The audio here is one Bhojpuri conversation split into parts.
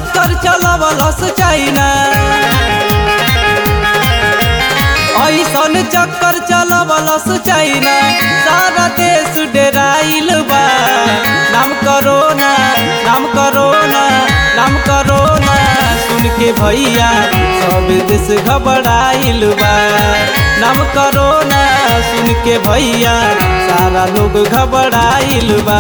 चक्कर चलवलस चाइना ऐसन चक्कर चलवलस चाइना सारा देश डेराइल बा नाम करोना नाम करोना नाम करोना सुन के भैया सब देश घबराइल बा नाम करोना सुन के भैया सारा लोग घबराइल बा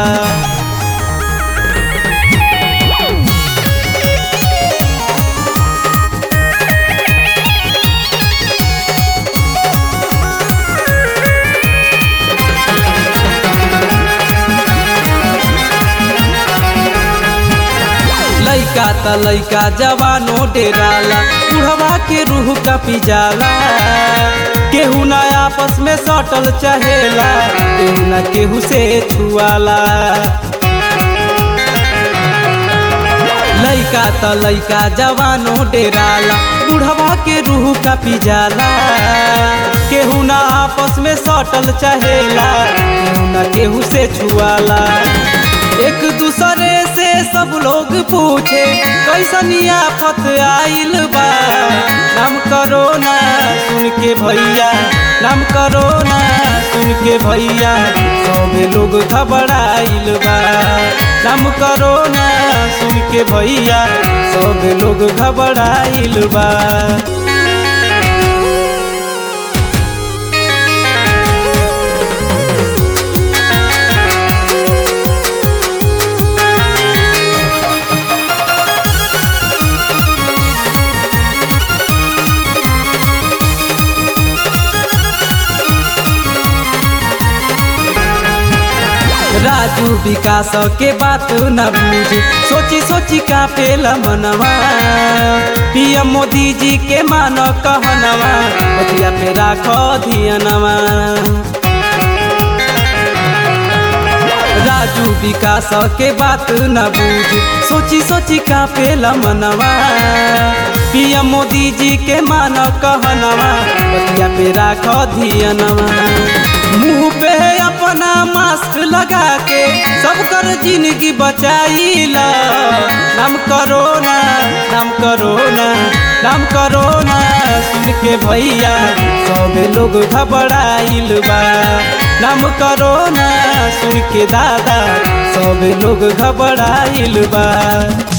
लइका त लइका जवानो डेराला बुढ़वा के रूह कपी जाला केहू ना आपस में सटल चहेला केहू ना केहू से छुआला लइका त लइका जवानो डेराला बुढ़वा के रूह कपी जाला केहू ना आपस में सटल चहेला केहू ना केहू से छुआला एक दूसरे से सब लोग पूछे कैसनी आफत आइल बा नाम करो ना सुन के भैया नाम करो ना सुन के भैया सबे लोग घबराइल बा नाम करो ना सुन के भैया सबे लोग घबराइल बा राजू विकास के बात न बूझे सोची सोची का पेला मनवा पीएम मोदी जी के मान कहनवा बतिया पे राखो धियनवा राजू विकास के बात न बूझे सोची सोची का पेला मनवा पीएम मोदी जी के मान कहनवा बतिया पे राखो धियनवा मुंह पे अपना मास्क लगा के सब कर जिंदगी बचाइला नाम करोना नाम करोना नाम करोना सुन के भैया सब लोग घबराइल बा नाम करोना सुन के दादा सब लोग घबराइल बा